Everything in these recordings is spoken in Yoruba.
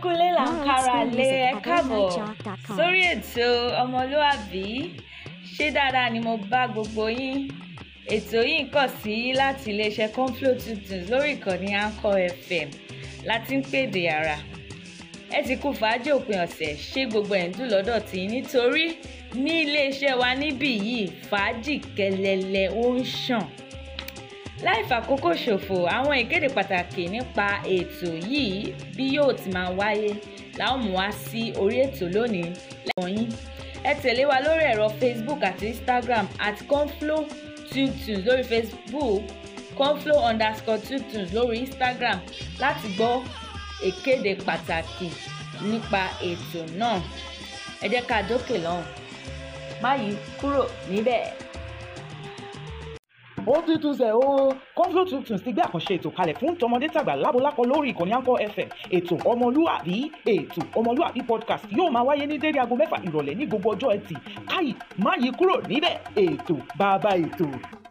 kúlé là ń kára lé ẹ káàbọ̀ sórí ètò ọmọlúàbí ṣé dáadáa ni mo bá gbogbo yín ètò yìí ń kàn sí láti iléeṣẹ́ conflo tuntun lórí ìkànnì anchor fm láti ń pèdè ara ẹ ti kú fàájì òpin ọ̀sẹ̀ ṣé gbogbo ẹ̀ ń dùn lọ́dọ̀ tí nítorí ní iléeṣẹ́ wa níbí yìí fàájì kẹlẹlẹ ó ń ṣàn láì fàkókò ṣòfò àwọn ìkéde pàtàkì nípa ètò yìí bí yóò ti máa wáyé láwọn mú wá sí orí ètò lónìí lẹ́wọ̀n yín ẹ tẹ̀lé wa lórí ẹ̀rọ facebook àti instagram at conflo tunes lórí facebook conflo underscore tunes lórí instagram láti gbọ́ ìkéde pàtàkì nípa ètò náà ẹ jẹ́ ká dókè lọ́hùn má yí kúrò níbẹ̀ ó ti tún sẹ̀ ó conflo tuntun ti gbé àkànṣe ètò kalẹ̀ fún tọmọdé tàgbà lábolákọ lórí ìkànnì Anchor FM ètò ọmọlúàbí ètò ọmọlúàbí podcast yóò máa wáyé ní dédé aago mẹ́fà ìrọ̀lẹ́ ní gbogbo ọjọ́ ẹtì káyì má yí kúrò níbẹ̀ ètò bàbá ètò.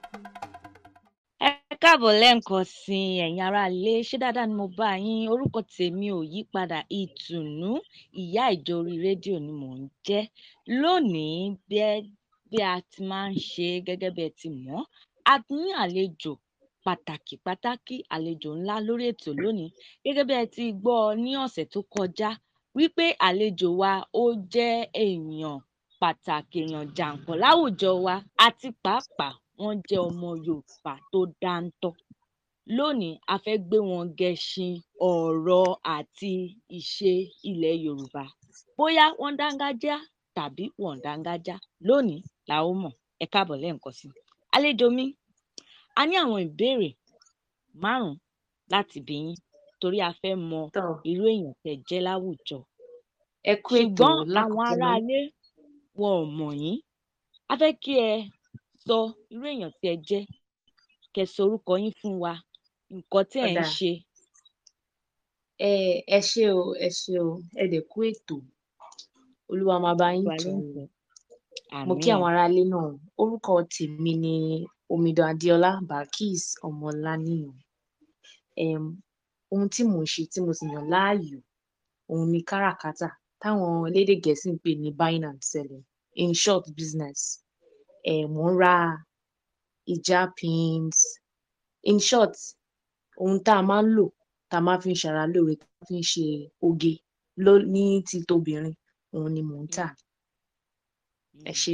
ẹ káàbọ̀ lẹ́ǹkan sí ẹ̀yin ará ilé ṣé dáadáa ni mo bá yín orúkọ tèmi ò yí padà ìtùnú ìyá ìjọ orí rédíò ni mò ń jẹ́ lónìí bí a ti máa ń ṣe gẹ́gẹ́ bí ẹ ti mọ̀ a ní àlejò pàtàkì pàtàkì àlejò ńlá lórí ètò lónìí gẹ́gẹ́ bí ẹ ti gbọ́ ní ọ̀sẹ̀ tó kọjá wípé àlejò wa ó jẹ́ èèyàn pàtàkì èèyàn jàǹkàn láwùjọ wa àti pàápàá wọ́n jẹ́ ọmọ Yorùbá tó dáńtọ́ lónìí a fẹ́ gbé wọn gẹṣin ọ̀rọ̀ àti ìṣe ilẹ̀ Yorùbá bóyá wọ́n dángájá tàbí wọ́n dángájá lónìí la ó mọ̀ ẹ káàbọ̀ lẹ́ẹ̀kan sí i àlejò mi a ní àwọn ìbéèrè márùn láti bí yín torí a fẹ́ mọ irú èèyàn tẹ́ jẹ́ láwùjọ ẹ kú ètò ṣùgbọ́n àwọn aráalé wọn ò mọ̀ yín a fẹ́ kí ẹ sọ irú èèyàn tí ẹ jẹ́ kẹ́ sọ orúkọ yín fún wa nǹkan tí ẹ ń ṣe. ẹ ẹ ṣé o ẹ ṣé o ẹ dẹ̀ kú ètò olúwa máa bá yín tù ú mo kí àwọn aráalé náà orúkọ tèmi ni omidan adéọlá barkis ọmọláníyàn um, ohun tí mò ń ṣe tí mo sì yàn láàyò òun ni káràkátà táwọn elédè gẹ̀ẹ́sì ń pè ní buying and selling in short business um, mò ń ra ìjà pins in short ohun tá a máa ń lò tá a máa fi ń ṣara lóore tá a fi ń ṣe oge ní ti tobìnrin òun ni mò ń tà ẹ ṣé.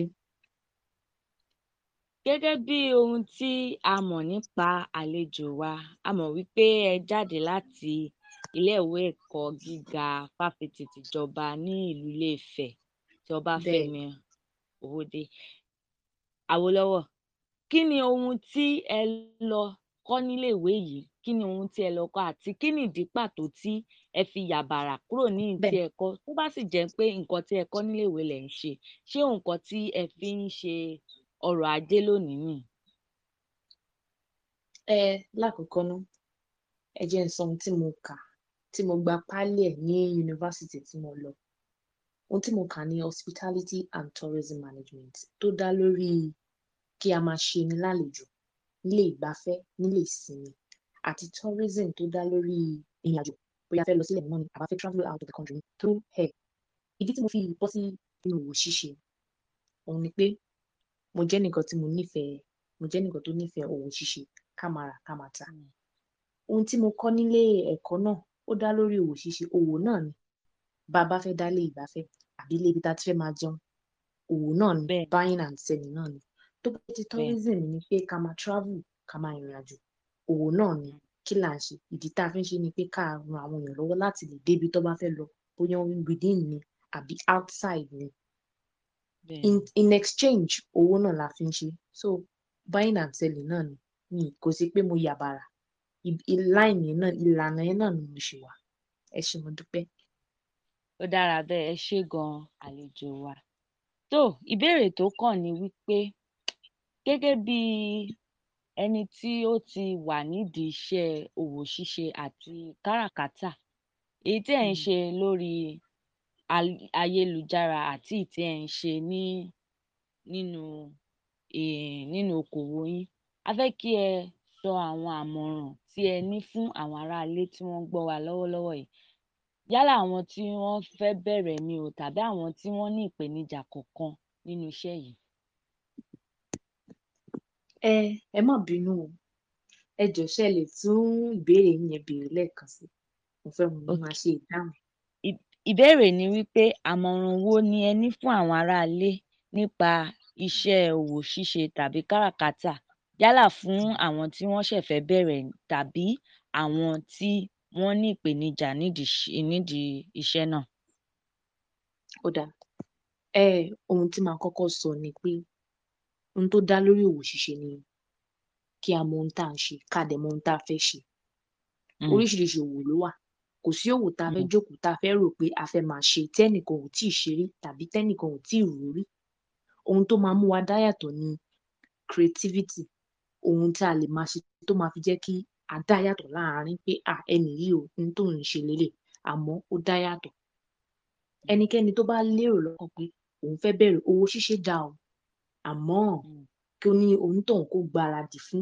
gẹ́gẹ́ bí ohun tí a mọ̀ nípa àlejò wa a mọ̀ wípé ẹ jáde láti iléèwé ẹ̀kọ́ gíga fáfitì tìjọba ní ìlú Ilé-Ifẹ̀ tí Ọbáfẹ́mi Òwòdé Awólọ́wọ̀ kí ni ohun tí ẹ lọ kọ́ níléèwé yìí kí ni ohun tí ẹ lọ kọ́ àti kí ni ìdí pàtó tí ẹ fi yàbàrà kúrò ní ìtí ẹ kọ́ tó bá sì jẹ́ pé nǹkan tí ẹ kọ́ níléèwé lẹ̀ ń ṣe ṣé nǹkan tí ẹ fi ń ṣe ọrọ̀ ajé lónìí nì. ẹ lákòókò ná ẹ jẹ́ n sọ ohun tí mo kà tí mo gba páálí ẹ̀ ní yunifásitì tí mo lọ ohun tí mo kà ní hospitality and tourism management tó dá lórí kí a máa ṣe ni lálejò nílé ìgbafẹ́ nílé ìsinmi àti tourism tó dá lórí ìrìn àjò bóyá a fẹ́ lọ sílẹ̀ mímọ́ ni àbá fẹ́ travel out of the country through air ìdí tí mo fi bọ́ sí inú òwò ṣíṣe òun ni pé mo jẹ́ nìkan tí mo nífẹ̀ẹ́ mo jẹ́ nìkan tó nífẹ̀ẹ́ òwò ṣíṣe ká máa rà ká máa tà ohun tí mo kọ́ nílé ẹ̀kọ́ náà ó dá lórí òwò ṣíṣe òwò náà ni bá a bá fẹ́ dálé ìgbafẹ́ àbí ilé ibi tá a ti fẹ́ máa jẹun òwò náà ni buying and selling náà ni tó bá ti tourism ni pé ká máa travel ká máa rìnrìn àjò òwò náà ni kí là ń ṣe ìdí tá a fi ń ṣe ni pé ká ran àwọn èèyàn lọ́wọ́ láti lè débi tó bá fẹ́ lọ bóyá within ni àbí outside ni in, in exchange owó náà la fi ń ṣe so buying and selling náà ni mi kò sí pé mo yàbàrà line yẹn náà ìlànà yẹn náà ni mo ṣe wà ẹ ṣé mo dúpẹ́. ó dára bẹ́ẹ̀ ẹ ṣé gan-an àlejò wa tó ìbéèrè tó kàn ni wípé gẹ́gẹ́ bí ẹni tí ó ti wà nídìí iṣẹ́ òwò ṣíṣe àti káràkátà èyí tí ẹ̀ ń ṣe lórí ayélujára àti èyí tí ẹ̀ ń ṣe ní nínú nínú okòwò yín a fẹ́ kí ẹ sọ àwọn àmọ̀ràn tí ẹ ní fún àwọn aráalé tí wọ́n ń gbọ́ wa lọ́wọ́lọ́wọ́ yìí yálà àwọn tí wọ́n fẹ́ bẹ̀rẹ̀ ni o tàbí àwọn tí wọ́n ní ìpèníjà kọ̀ọ̀kan nínú iṣẹ́ yìí. ẹ ẹ má bínú o ẹ jọ̀ọ́ ṣé ẹ lè tún ìbéèrè yín yẹn béèrè lẹ́ẹ̀kan sí mo fẹ́ mo Ok. máa ṣe ìdáhùn. ìbéèrè ni wípé àmọ̀ràn wo ni ẹ ní fún àwọn aráalé nípa iṣẹ́ òwò ṣíṣe tàbí káràkátà yálà fún àwọn tí wọ́n ṣẹ̀ fẹ́ bẹ̀rẹ̀ tàbí àwọn tí wọ́n ní ìpèníjà nídìí iṣ- nídìí iṣẹ́ náà. ó dáa ẹ ohun tí màá kọ́kọ́ sọ ni pé ohun tó dá lórí òwò ṣíṣe ni kí a mọ ohun tá à ń ṣe ká dẹ̀ mọ ohun tá a fẹ́ ṣe Mm, oríṣiríṣi òwò ló wà kò sí òwò tá a fẹ́ Mm. jókòó tá a fẹ́ rò pé a fẹ́ máa ṣe tẹ́nìkan ò tíì ṣe rí tàbí tẹ́nìkan ò tíì rò rí ohun tó máa mú wa dá yàtọ̀ ni creativity ohun tí a lè máa ṣe tó máa fi jẹ́ kí a dá yàtọ̀ láàárín pé à ẹnì yìí o ohun tó ń ṣe lélẹ̀ àmọ́ ó dá yàtọ̀ ẹnikẹ́ni tó bá lérò lọ́kàn pé òun fẹ́ bẹ̀rẹ̀ òwò ṣíṣe dá o àmọ́ mm, kí ó ní onítọ̀hún kó gbáradì fún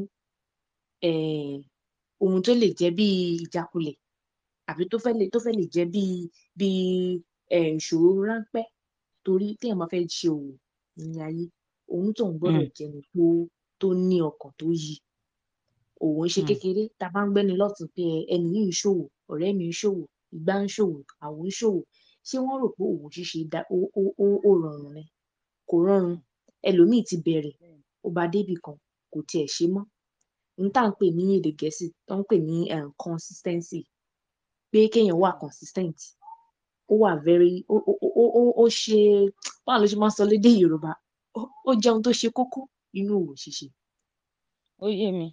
um ohun tó lè jẹ́ bí ìjákulẹ̀ àbí tó fẹ́ lè tó fẹ́ lè jẹ́ bí bí um ìṣòro ráńpẹ́ torí téèyàn bá fẹ́ ṣe òwò ní ayé onítọ̀hún gbọ́dọ̀ mm, jẹ́ ẹni tó tó ní ọkàn tó yí òwò ń ṣe mm, kékeré tá a bá ń gbẹ́ni lọ́tùn pé ẹ, ẹni yìí ń ṣòwò ọ̀rẹ́ mi ń ṣòwò ìgbà ń ṣòwò àwo ń ṣòwò ṣé wọ́n rò pé òwò ṣíṣe dá ó ó ó ó rọrùn ni kò rọrùn mm. ẹlòmíì ti bẹ̀rẹ̀ Bẹ́ẹ̀ni. ó bá débì kan kò tiẹ̀ ṣe mọ́ n tá à ń pè ní èdè gẹ̀ẹ́sì tó ń pè ní um consistency pé kéèyàn wà Mm, consistent ó wà very ó ó ó ó ó- ó ṣe báwo ló ṣe máa ń sọ lédè Yorùbá ó ó jẹ́ ohun tó ṣe kókó nínú òwò ṣíṣe ó yé mi.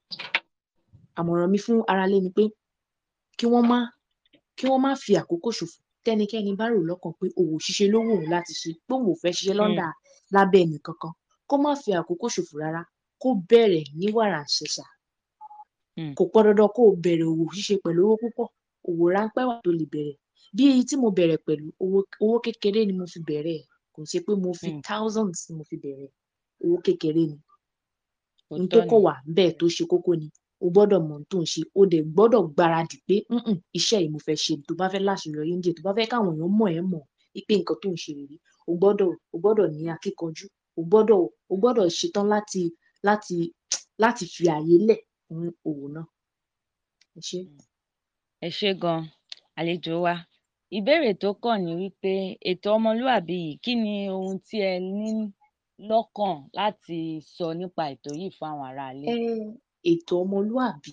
àmọ̀ràn mi fún aráalé ni pé kí wọ́n má kí wọ́n má fi àkókò ṣòfò tẹ́nikẹ́ni bá rò lọ́kàn pé òwò ṣíṣe ló wù òun láti ṣe pé òun ò fẹ́ ṣiṣẹ́ Mm, lọ́ndà lábẹ́ ẹnì kankan kó má fi àkókò ṣòfò rárá kó bẹ̀rẹ̀ ní wàrà ṣẹ̀ṣà mm, kò pọn dandan kó o bẹ̀rẹ̀ òwò ṣíṣe pẹ̀lú owó púpọ̀ òwò ráńpẹ́ wà tó lè bẹ̀rẹ̀ bí èyí tí mo bẹ̀rẹ̀ pẹ̀lú owó owó kékeré ni mo fi bẹ̀rẹ̀ ẹ̀ kò ṣe pé mo fi mm. thousands ni mo fi bẹ̀rẹ̀ owó kékeré ni n tó òótọ́ kọ̀ ni. wà bẹ́ẹ̀ tó ṣe kókó ni o gbọ́dọ̀ mọ̀ ohun tó ń ṣe o dẹ̀ gbọ́dọ̀ gbáradì pé "Mm-mm, iṣẹ́ yìí mo fẹ́ ṣe tó bá fẹ́ láṣeyọrí ń jẹ́ tó bá fẹ́ káwọn èèyàn mọ̀ ẹ́ mọ̀ pé nǹkan tó ń ṣe rèé o gbọ́dọ̀ o gbọ́dọ̀ ní akíkanjú o gbọ́dọ̀ o gbọ́dọ̀ ṣetán láti láti láti fi ààyè lẹ̀ fún òwò náà ẹ ṣé. Mm. ẹ ṣé gan àlejò wa ìbéèrè tó kàn ní wípé ètò ọmọlúwàbí yìí kí ni ohun tí ẹ ní lọ́kàn láti sọ nípa ètò yìí fún àwọn aráalé. ẹ ètò ọmọlúàbí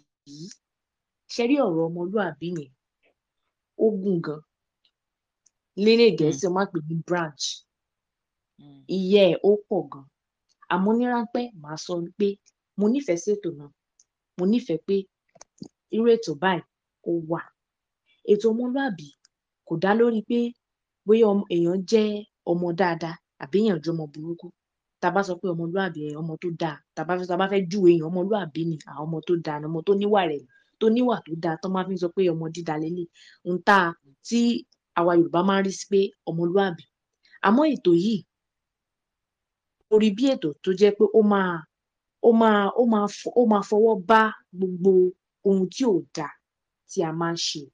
ṣe rí ọ̀rọ̀ ọmọlúàbí yẹn ó gùn gan lédè Mm, gẹ̀ẹ́sì wọ́n máa ń pè ní branch mm, iye ẹ̀ ó pọ̀ gan àmọ́ ní ráńpẹ́ màá sọ pé mo nífẹ̀ẹ́ sí ètò náà mo nífẹ̀ẹ́ pé irú ètò báyìí ó wà ètò ọmọlúàbí kò dá lórí pé bóyá ọmọ èèyàn jẹ́ ọmọ dáadáa àbí èèyàn jẹ́ ọmọ burúkú tá a bá sọ pé ọmọlúàbí ẹ ọmọ tó dáa tá a bá fẹ́ tá a bá fẹ́ júwe èèyàn ọmọlúàbí ni àwọn ọmọ tó dáa ni ọmọ tó níwà rẹ̀ tó níwà tó dáa tó máa fi ń sọ pé ọmọ dídá lélẹ̀ ń ta tí àwa Yorùbá máa ń rí sí pé ọmọlúàbí àmọ́ ètò yìí mo rí bí ètò tó jẹ́ pé ó máa ó máa ó máa fọ- ó máa fọwọ́ bá gbogbo ohun tí ò dáa tí a máa ń ṣe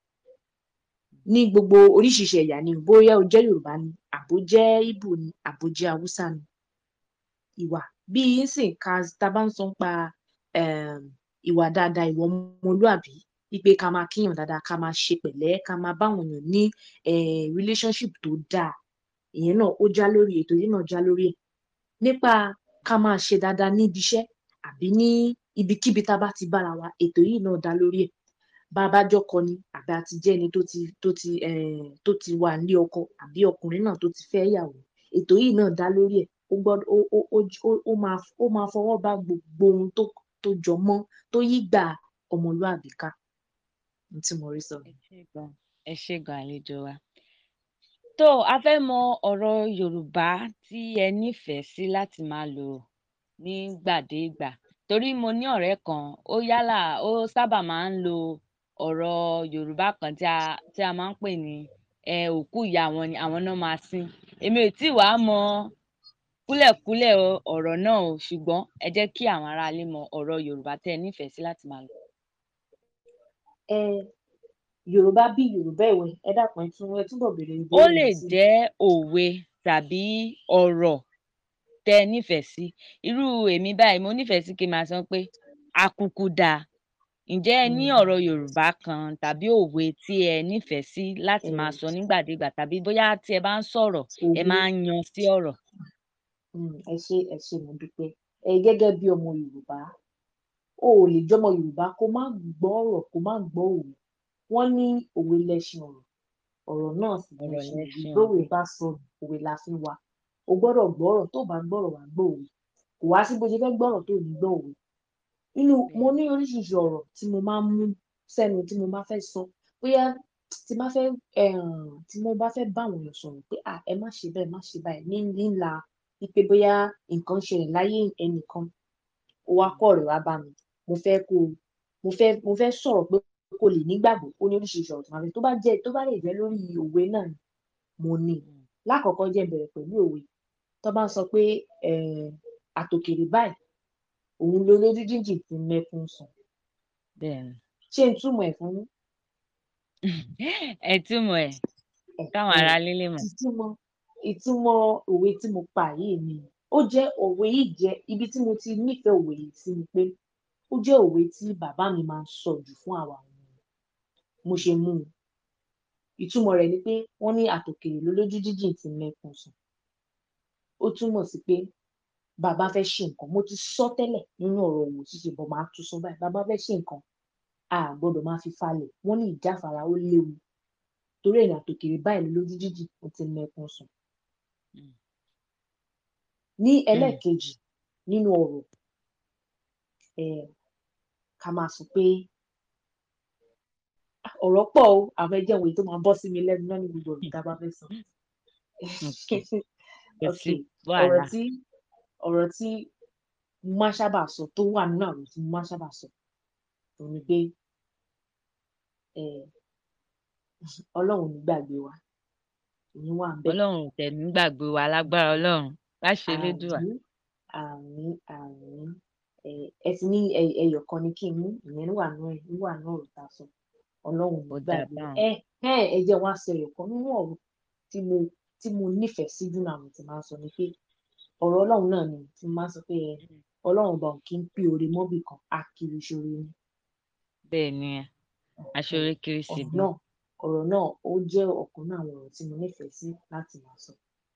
ní gbogbo oríṣiríṣi ẹ̀yà ni bóyá o jẹ́ Yorùbá ni àbó jẹ́ Ìgbò ni àbó jẹ́ Haúsá ni ìwà bí nsìn ká tá a bá ń sọ nípa um, ìwà dáadáa ìwà ọmọlúàbí wípé ká máa kíyàn dáadáa ká máa ṣe pẹ̀lẹ́ ká máa báwọn èèyàn ní um, relationship tó dáa ìyẹn náà ó já lórí ètò yìí náà já lórí ẹ̀ nípa ká máa ṣe dáadáa níbi iṣẹ́ àbí ní ibikíbi tá a bá ti bára wa ètò yìí náà dá lórí ẹ̀ bá a bá jọkọ ni àbí a ti jẹ́ ẹni tó ti tó ti um, tó ti wà nílé ọkọ àbí ọkùnrin náà tó ti fẹ́ yàwó ètò yìí náà dá lórí ẹ̀ ó gbọ́dọ̀ ó ó ó j- ó ó máa ó máa fọwọ́ bá gbogbo ohun tó tó jọ mọ́ tó yí gbà ọmọlúàbí ká ohun tí mo rí sọ ẹ ṣé gan ẹ ṣé gan àlejò wa. tó a fẹ́ mọ ọ̀rọ̀ Yorùbá tí ẹ nífẹ̀ẹ́ sí láti máa lò nígbàdégbà torí mo ní ọ̀rẹ́ kan ó yálà ó sábà máa ń lo ọ̀rọ̀ Yorùbá kan tí a tí a máa ń pè ní ẹ òkú ìyá wọn ni àwọn náà máa sin èmi ò tí wàá mọ kúlẹ̀kúlẹ̀ o- ọ̀rọ̀ náà o ṣùgbọ́n ẹ jẹ́ kí àwọn aráalé mọ ọ̀rọ̀ Yorùbá tẹ́ ẹ nífẹ̀ẹ́ sí láti máa lò. um yorùbá bí yorùbá ẹ̀wẹ̀ ẹ dákun ẹ tún ẹ túbọ̀ béèrè ó ìbéèrè lè yẹn sí jẹ́ òwe tàbí ọ̀rọ̀ tẹ́ ẹ nífẹ̀ẹ́ sí irú èmi báyìí mo nífẹ̀ẹ́ sí kí n máa sọ pé akuku dáa ǹjẹ́ ẹ ní Mm, ọ̀rọ̀ yorùbá kan tàbí òwe tí ẹ nífẹ̀ẹ́ sí láti ẹ máa sọ nígbàdégbà tàbí bóyá tí ẹ bá ń sọ̀rọ̀ ẹ òwe máa ń yan sí ọ̀rọ̀. Mm, ẹ ṣé ẹ ṣé mo dúpẹ́ ẹ gẹ́gẹ́ bí ọmọ yorùbá o ò lè jọmọ yorùbá kó má gbọ́ ọ̀rọ̀ kó má gbọ́ òwe wọ́n ní òwe lẹṣin ọ̀rọ̀ ọ̀rọ̀ náà sì ọ̀rọ̀ lẹṣin òwe lẹ́ṣin bówe ọ̀rọ̀ bá sọ òwe la fi wá o gbọ́dọ̀ gbọ́ ọ̀rọ̀ tó bá gbọ́rọ̀ wá gbọ́ òwe kò wá sí bó ṣe fẹ́ gbọ́rọ̀ tó ní gbọ́ òwe nínú mo bẹ́ẹ̀ ní oríṣiríṣi ọ̀rọ̀ tí mo máa ń mú sẹ́nu tí mo bá fẹ́ sọ bóyá tí bá fẹ́ um, tí mo bá fẹ́ bá àwọn èèyàn sọ̀rọ̀ pé à ẹ má ṣe bẹ́ẹ̀ má ṣe báyìí ní nílà wípé bóyá nǹkan ṣẹlẹ̀ láyé ẹnìkan ó wá kọ́ ọ̀rẹ́ wá bá mi mo fẹ́ kó o mo fẹ́ mo fẹ́ sọ̀rọ̀ pé kó lè nígbàgbọ́ ó ní oríṣiríṣi ọ̀rọ̀ tí màá fi tó bá jẹ́ tó bá lè jẹ́ lórí òwe náà ni mo ní Mm, lákọ̀ọ́kọ́ jẹ́ bẹ̀rẹ̀ pẹ̀lú òwe tó bá ń sọ pé um, àtòkèrè báyìí òun ló lójú jíjìn ti mẹ́kún sùn bẹ́ẹ̀ ni ṣé n túmọ̀ ẹ̀ fún yín ẹ túmọ̀ ẹ̀ káwọn Ẹ̀hẹ́n. ará líle mọ̀. ìtumọ̀ ìtumọ̀ òwe tí mo pa yìí ni ó jẹ́ òwe yìí jẹ́ ibi tí mo ti nífẹ̀ẹ́ òwe yìí sí ni pé ó jẹ́ òwe tí bàbá mi máa ń sọ jù fún àwa ọmọ mo ṣe mú un ìtumọ̀ rẹ̀ ni pé wọ́n ní àtòkèrè ló lójú jíjìn ti mẹ́kún sùn ó túmọ̀ sí pé bàbá fẹ́ ṣe nǹkan mo ti sọ tẹ́lẹ̀ nínú ọ̀rọ̀ òwò ṣíṣe bọ̀ máa tún sọ báyìí bàbá fẹ́ ṣe nǹkan a gbọ́dọ̀ máa fi falẹ̀ wọ́n ní ìjáfara ó léwu torí ẹ̀yìn àtòkèrè báyìí ló lójú jíjìn ó ti mẹ́kún sùn Mm, ní mm, ẹlẹ́ẹ̀kejì nínú ọ̀rọ̀ um ká máa sọ pé ọ̀rọ̀ pọ̀ o àwọn ẹjẹ́ òwe tó máa bọ́ sí mi lẹ́nu náà ní gbogbo ọ̀rọ̀ tá a bá fẹ́ sọ. okay kò ok sí ọ̀rọ̀ wàhálà tí ọ̀rọ̀ tí mo máa ń sábà sọ tó wà nínú àwọn tí mo máa ń sábà sọ òun ni pé um ọlọ́run ò ní gbàgbé wa ìyẹn wà bẹ́ẹ̀ ọlọ́run ò tẹ̀mí gbàgbé wa lágbára ọlọ́run láṣẹ elédùà àmín àmín àmín um ẹ ti ní ẹ- ẹyọ kan ni kí n mú ìyẹn wà nínú ẹ wà nínú ọ̀rọ̀ tá a sọ ọlọ́run ò ní ó dà gbàgbé wa báwọn. ẹ ẹ ẹ jẹ́ wá sọ ẹyọ kan nínú ọ̀rọ̀ tí mo tí mo nífẹ̀ẹ́ sí jù náà àwọn tí máa ń sọ ni pé ọ̀rọ̀ ọlọ́run náà ni tí mo máa ń sọ pé ẹ Mm, ọlọ́run ọba ò kí ń pín oore mọ́bì kan á kiri ṣoore ni bẹ́ẹ̀ ni ẹ um aṣọre kiri ọ̀rọ̀ síbi náà ọ̀rọ̀ náà ó jẹ́ ọ̀kan náà àwọn ọ̀rọ̀ tí mo nífẹ̀ẹ́ sí láti máa sọ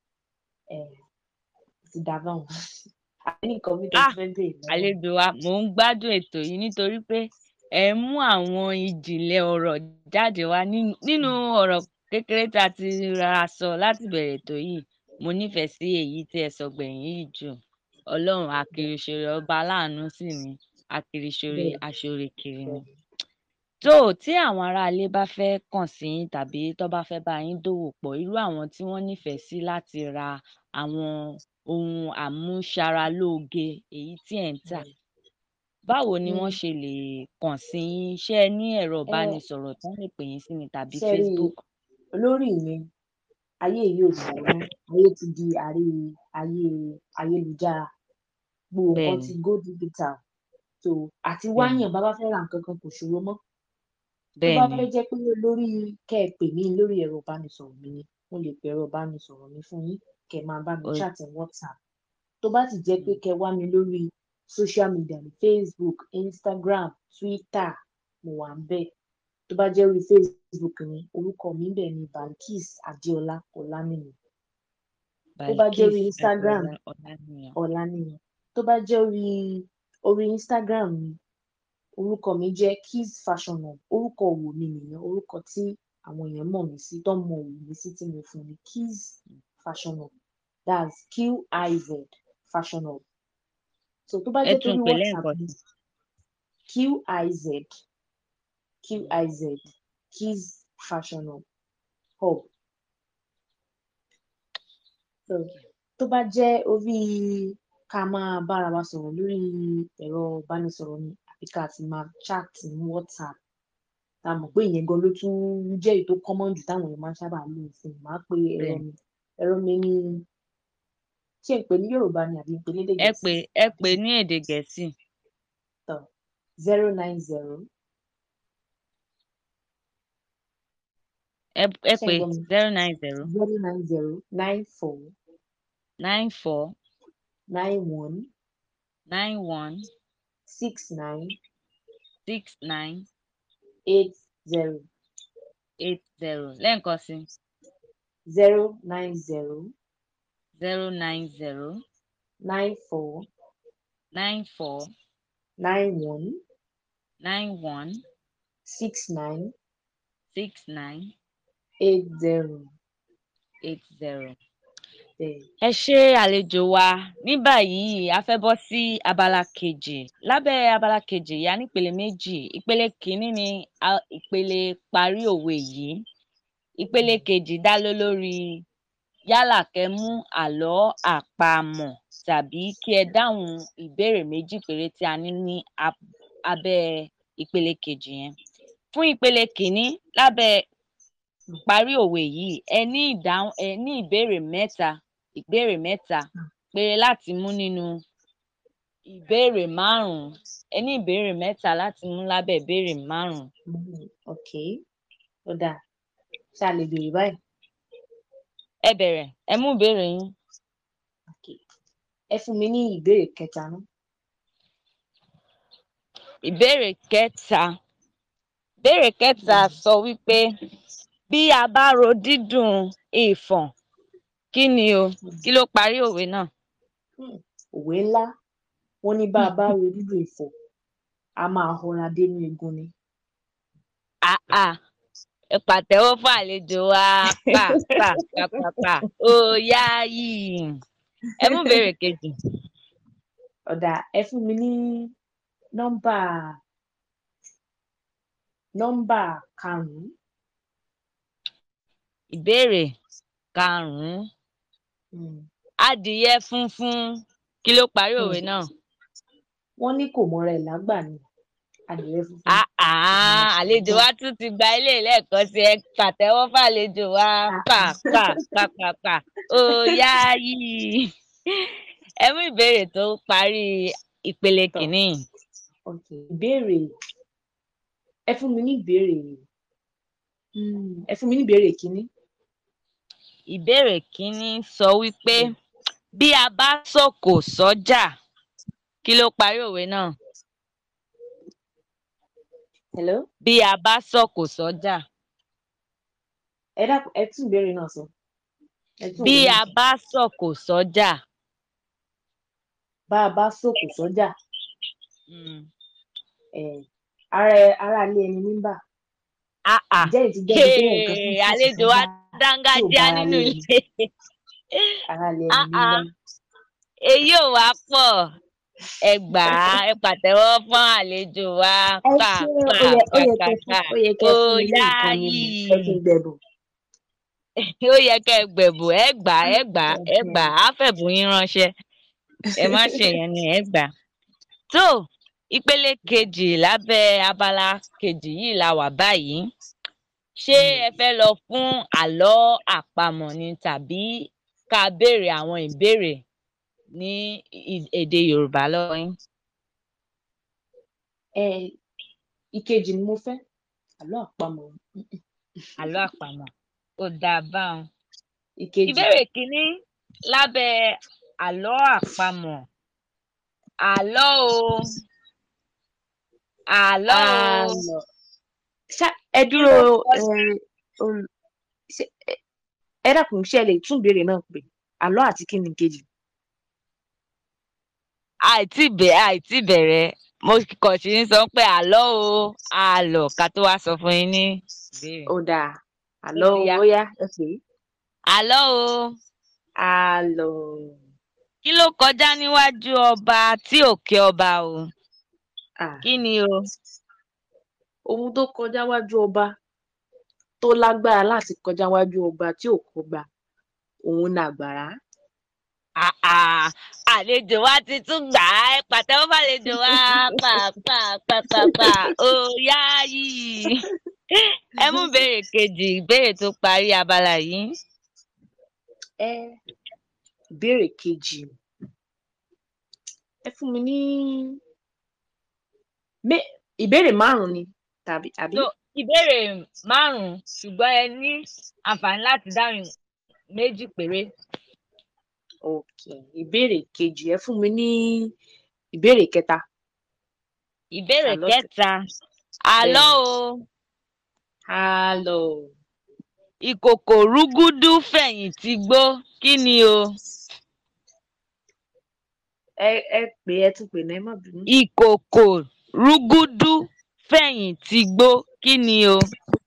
um ti dá báwọn àbí nǹkan mi tó ah fẹ́ béèrè lọ́wọ́ mi. àlejò wa mò ń gbádùn ètò yìí nítorí pé ẹ ń mú àwọn ìjìnlẹ̀ ọ̀rọ̀ jáde wá nínú nínú ọ̀rọ̀ kékeré tá a ti rárá sọ láti bẹ̀rẹ̀ ètò yìí mo nífẹ̀ẹ́ sí èyí tí ẹ sọ gbẹ̀yìn yìí jù ọlọ́run bẹ́ẹ̀ akiriṣore ọba aláàánú sì ni akiriṣore bẹ́ẹ̀ aṣọre kiri ni. bẹ́ẹ̀ tó tí àwọn aráalé bá fẹ́ kàn sí yín tàbí tó bá fẹ́ bá yín dòwò pọ̀ irú àwọn tí wọ́n nífẹ̀ẹ́ sí láti ra àwọn ohun àmúṣaralóge èyí tí ẹ̀ ń tà bẹ́ẹ̀ báwo ni wọ́n um ṣe lè kàn sí yín ṣé ẹ ní ẹ̀rọ ẹ ìbánisọ̀rọ̀ tó lè pè yín sí ni tàbí ṣe rí Facebook lórí mi ayé yìí ò ṣòro mọ́ ayé ti di àrí ayé ayélujára gbogbo bẹ́ẹ̀ nǹkan ni ti go digital so àti bẹ́ẹ̀ ni wáyàn bá bá fẹ́ ra nǹkan kan kò ṣòro mọ́ tó bẹ́ẹ̀ bá ni fẹ́ jẹ́ pé lórí kẹ́ ẹ pè mí lórí ẹ̀rọ ìbánisọ̀rọ̀ mi ni mo lè pe ẹ̀rọ ìbánisọ̀rọ̀ mi fún yín kẹ́ ẹ máa bá mi ó chat ní WhatsApp tó bá sì jẹ́ pé mm, kẹ́ ẹ wá mi lórí social media ní Facebook Instagram Twitter mo wà ń bẹ̀ tó bá jẹ́ orí Facebook ni orúkọ mi bẹ̀ ni Balkis Adéọlá Ọláníyan tó bá jẹ́ orí Balkis Instagram Adéọlá Ọláníyan Ọláníyan tó bá jẹ́ orí orí Instagram mi orúkọ mi jẹ́ Kiz Fashion Hub orúkọ òwò mi nìyẹn orúkọ tí àwọn èèyàn mọ̀ mí sí tó mọ òwò mi sí tí mo fún ni Kiz Fashion Hub that's Q-I-Z Fashion Hub so tó bá ẹ jẹ́ tún torí pè WhatsApp lẹ́ẹ̀kan ni sí Q-I-Z Mm, Q-I-Z Kiz Fashion Hub Hub so okay. tó bá jẹ́ orí ká máa bára wa sọ̀rọ̀ lórí ẹ̀rọ ìbánisọ̀rọ̀ ni àbí ká ti máa chat ní WhatsApp tá a mọ̀ pé ìyẹn gan ló tún jẹ́ èyí tó common jù táwọn èèyàn máa ń sábà lò sí i máa pe ẹ̀rọ bẹ́ẹ̀ ni mi ẹ̀rọ mi ní ṣé n pè ní Yorùbá ni àbí n pè ní èdè ẹ pè Gẹ̀ẹ́sì ẹ pè ní èdè Gẹ̀ẹ́sì tán zero nine zero ẹ ẹ ṣé pé ń gbọ́ mi zero nine zero zero nine zero nine four nine four nine one nine one six nine six nine eight zero eight zero lẹ́ẹ̀kan sí zero nine zero zero nine zero nine four nine four nine one nine one six nine six nine eight zero eight zero. bẹ́ẹ̀. ẹ ṣe àlejò wa ní báyìí a fẹ́ bọ́ sí abala kejì lábẹ́ abala kejì yà nípele méjì ìpele kìíní ni a- ìpele parí òwe yìí ìpele kejì dá lé lórí yálà kẹ́ mú àlọ́ àpamọ̀ tàbí kí ẹ dáhùn ìbéèrè méjì péré tí a ní ní ab- abẹ́ ìpele kejì yẹn fún ìpele kìíní lábẹ́ parí òwe yìí ẹ ní ìdáhùn ẹ ní ìbéèrè mẹ́ta ìbéèrè mẹ́ta péré láti mú nínú ìbéèrè márùnún ẹ ní ìbéèrè mẹ́ta láti mú lábẹ́ ìbéèrè márùnún. Mm, ok ó dáa ṣá lè béèrè báyìí ẹ bẹ̀rẹ̀ ẹ mú ìbéèrè yín. ok ẹ fún mi ní ìbéèrè kẹta náà ìbéèrè kẹta ìbéèrè kẹta sọ wípé bí a bá ro dídùn ìfọ̀n kí ni o kí ló parí òwe náà. Hmm, òwe ńlá wọn ní bá a bá ro dídùn ìfọ̀ a máa họra dénú egun ni àà ẹ pàtẹ́wọ́ fún àlejò wa pa pa pa pa pa ó yá yìí ẹ mú ìbéèrè kejì ọ̀dà ẹ fún mi ní nọ́mbà nọ́mbà karùn-ún ìbéèrè karùnún Hmm, adìyẹ funfun kí ló parí òwe Hmm. náà. wọ́n ní kò mọra ẹ̀ lágbà ni adìrẹ funfun àà àlejò wa tún ti gba ilé lẹ́ẹ̀kan sí ẹ pàtẹ́wọ́ fàlejò wa pa pa pa pa pa ó yá yìí ẹ mú ìbéèrè tó parí ìpele Tọ́. kìíní. ok ìbéèrè ẹ fún mi ní ìbéèrè Hmm, ẹ fún mi ní ìbéèrè kínní ìbéèrè kìíní sọ wípé bí a bá sọ̀kò sọ́jà kí ló parí òwe náà. hello bí a bá sọ̀kò sọ́jà ẹ dákun ẹ tún ìbéèrè náà sọ ẹ tún bí òwe a náà sọ. bá sọ̀kò sọ́jà. bá a bá sòkò sọ́jà Mm. eh, ara ara ilé ẹni ní bà Ah ah. ǹjẹ́ ìtì jẹ́ ìdílé nǹkan Hey, fún sòkò àlejò wa sọ́jà dángájíá bá ara nínú lé ilé. ara ilé Ah ẹni ní ah. bà èyí ò wá pọ̀ ẹ gbà á ẹ pàtẹ́wọ́ fún àlejò wa ẹ pa ṣé pa ó yẹ ó pa yẹ pa kẹ́ fún pa ó yẹ kẹ́ ó fún mi ní yá nǹkan mímu yìí ẹ kí n gbẹ̀bùn ó yẹ kẹ́ ẹ gbẹ̀bù ẹ gbà á ẹ gbà á ẹ gbà á á fẹ̀bùn yín ránṣẹ́ ẹ má ṣe yẹn ni ẹ gbà á. tó ìpele kejì lábẹ́ abala kejì yìí la wà báyìí ṣé ẹ fẹ́ lọ fún àlọ́ àpamọ̀ ni tàbí ká béèrè àwọn ìbéèrè ní ì- èdè Yorùbá lọ́wọ́ yín. ẹ ìkejì ni mo fẹ́ àlọ́ àpamọ̀ Mm-mm. àlọ́ àpamọ̀ ó dáa báwọn. ìkejì ìbéèrè kínní lábẹ́ àlọ́ àpamọ̀ àlọ́ o àlọ́ o àlọ́ ṣá ẹ kí ló dúró kọ ẹ ol- ṣé ẹ ẹ dákun ṣé ẹ lè tún ìbéèrè náà pè àlọ́ àti kí ni ìkejì àìtí bẹ̀ àìtí bẹ̀rẹ̀ mo kàn sí ń sọ pé àlọ́ o àlọ́ ká tó wá sọ fún yín ní ìbéèrè. ó dáa ó àlọ́ ti yá ó yá ẹ pè é àlọ́ o àlọ́ kí ló kọjá níwájú ọba tí ò kí ọba o ah kí ni o ohun tó kọjá wájú ọba tó lágbára láti kọjá wájú ọba tí ò kọgbà òun ni àgbàrá Ah, ah, àlejò wa ti tún gbà á ẹ pàtẹ́wọ́ fàlejò wa pa pa pa pa pa ó yá yìí ẹ mú ìbéèrè kejì ìbéèrè tó parí abala yìí ẹ ìbéèrè kejì ẹ fún mi ní mé ìbéèrè márùn ni tàbí àbí no ìbéèrè márùn-ún ṣùgbọ́n ẹ ní àǹfààní láti dáhùn méjì péré. ok ìbéèrè kejì ẹ fún mi ní ìbéèrè kẹta ìbéèrè Àlọ́ tẹ̀- kẹta àlọ́ o hello ìkòkò rúgúdú fẹ̀yìntì gbó kí ni o ẹ ẹ pè ẹ tún pè náà ẹ má bínú ìkòkò rúgúdú fẹ̀yìntì gbó kí ni o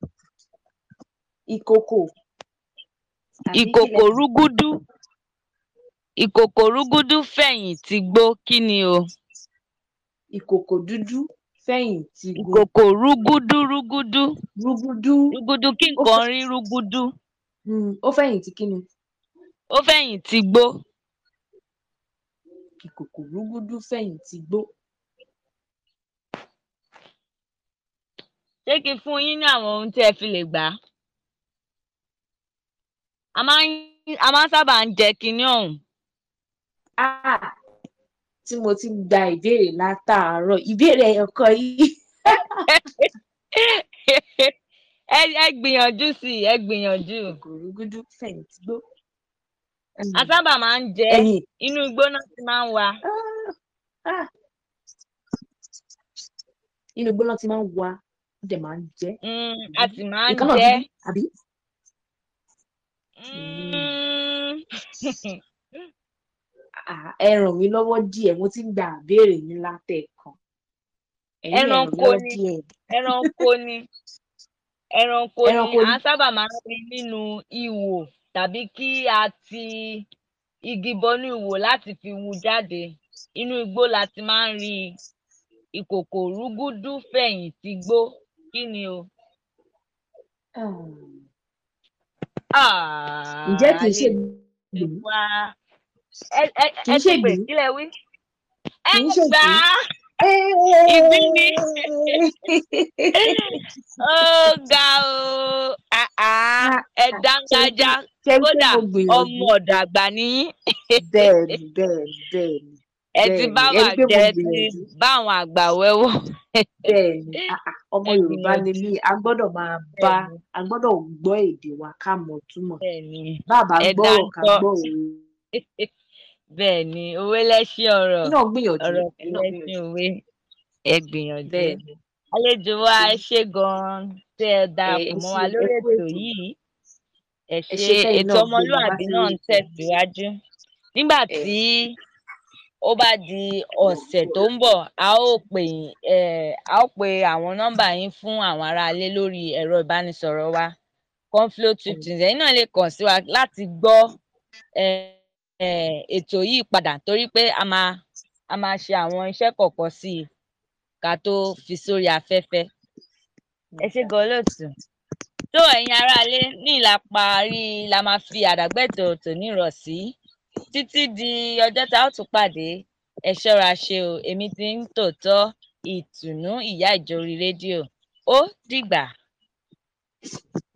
ìkòkò àbí ìkòkò kílẹ̀ rúgúdú ìkòkò rúgúdú fẹ̀yìntì gbó kí ni o ìkòkò dúdú fẹ̀yìntì gun ìkòkò rúgúdú rúgúdú rúgúdú rúgúdú kí ó nǹkan fẹ́ rí rúgúdú mm, ó fẹ̀yìntì kí ni ó fẹ̀yìntì gbó ìkòkò rúgúdú fẹ̀yìntì gbó ṣé kí n fún yín ní àwọn ohun tí ẹ fi lè gbà á a máa ń a máa ń sábà ń jẹ kinní ọ̀hún ah tí mo ti gba ìbéèrè látàárọ̀ ìbéèrè ẹ̀yọ̀kan yìí ẹ ẹ gbìyànjú sí i ẹ gbìyànjú ìkòkò rúgúdú fẹ̀yìntì gbó a sábà máa ń jẹ ẹ́, ẹ̀yìn inú igbó náà ti máa ń wà ah ah inú igbó náà ti máa ń wá ó dẹ̀ máa ń jẹ́ Mm, a sì máa ń nǹkan náà jẹ dúdú àbí Mm. Ah, ẹ ràn mí lọ́wọ́ díẹ̀ mo ti ń gba àbéèrè yín látẹ̀ẹ̀kan ẹ̀yin ẹ ràn mí ẹranko lọ́wọ́ ni díẹ̀ ẹranko ni ẹranko ni ẹranko à ni ń sábà máa ń rí nínú ihò tàbí kí a ti igi bọnú ihò láti fi wu jáde inú igbó la ti máa ń rí i. ìkòkò rúgúdú fẹ̀yìntì gbó kí ni o. Ah, ǹjẹ́ kìí ṣe àlejò gbìn wa ẹ ẹ kìí ẹ ṣe ti pè gbìn kílẹ̀ wí. ẹ kìí ṣe gbà gbìn á ìgbín ni ó ga o Ah, ah, ẹ ṣe dángájá ṣe pé kódà mo ọmọ gbìyànjú ọ̀dọ̀ àgbà nìyí bẹ́ẹ̀ ni bẹ́ẹ̀ ni bẹ́ẹ̀ ni ẹ ti bẹ́ẹ̀ bá ni wà ẹni pé mo jẹ ẹ ti gbìyànjú bá àwọn àgbà wẹ́wọ́ bẹ́ẹ̀ ni ah, ah, ọmọ ẹ Yorùbá ni gbìyànjú mí a gbọ́dọ̀ máa bá bẹ́ẹ̀ ni a gbọ́dọ̀ gbọ́ èdè wa ká mọ̀ túmọ̀ bẹ́ẹ̀ ni bàbá ẹ gbọ́rọ̀ ká dáńtọ́ gbọ́ òwe bẹ́ẹ̀ ni òwe lẹ́ṣin ọ̀rọ̀ ẹ̀yin náà gbìyànjú ọ̀rọ̀ kò ẹ̀yin náà lẹ́ṣin gbìyànjú òwe ẹ gbìyànjú bẹ́ẹ̀ ni àlejò wa ẹ èyí ṣé gan-an tẹ́ ẹ ẹ darapọ̀ ẹ mọ́ ṣe wa ẹ lórí kú ètò ètò yìí ẹ ẹ ṣé ṣe kẹ́yìn ètò náà gbé mi wá ọmọlúàbí sí náà ń ètò yìí tẹ̀síwájú nígbà ẹ tí ó bá di ọ̀sẹ̀ tó ń bọ̀ a ó pè yín eh, a ó pe àwọn nọ́mbà yín fún àwọn aráalé lórí ẹ̀rọ ìbánisọ̀rọ̀ wa conflo tuntun ẹ̀yin náà lè kàn sí wa láti gbọ́ eh, eh, ètò yìí padà torí pé a máa a máa ṣe àwọn iṣẹ́ kọ̀ọ̀kan sí i ká tó fi sórí afẹ́fẹ́ ẹ ṣé gan olóòtú tó ẹ̀yin aráalé ní ìlà parí la máa fi àdàgbẹ́tò tòní rọ̀ sí títí di ọjọ́ tá a ó tún pàdé ẹ ṣọ́ra ṣe o èmi ti ń tòótọ́ ìtùnú ìyá ìjòrí rédíò ó dìgbà.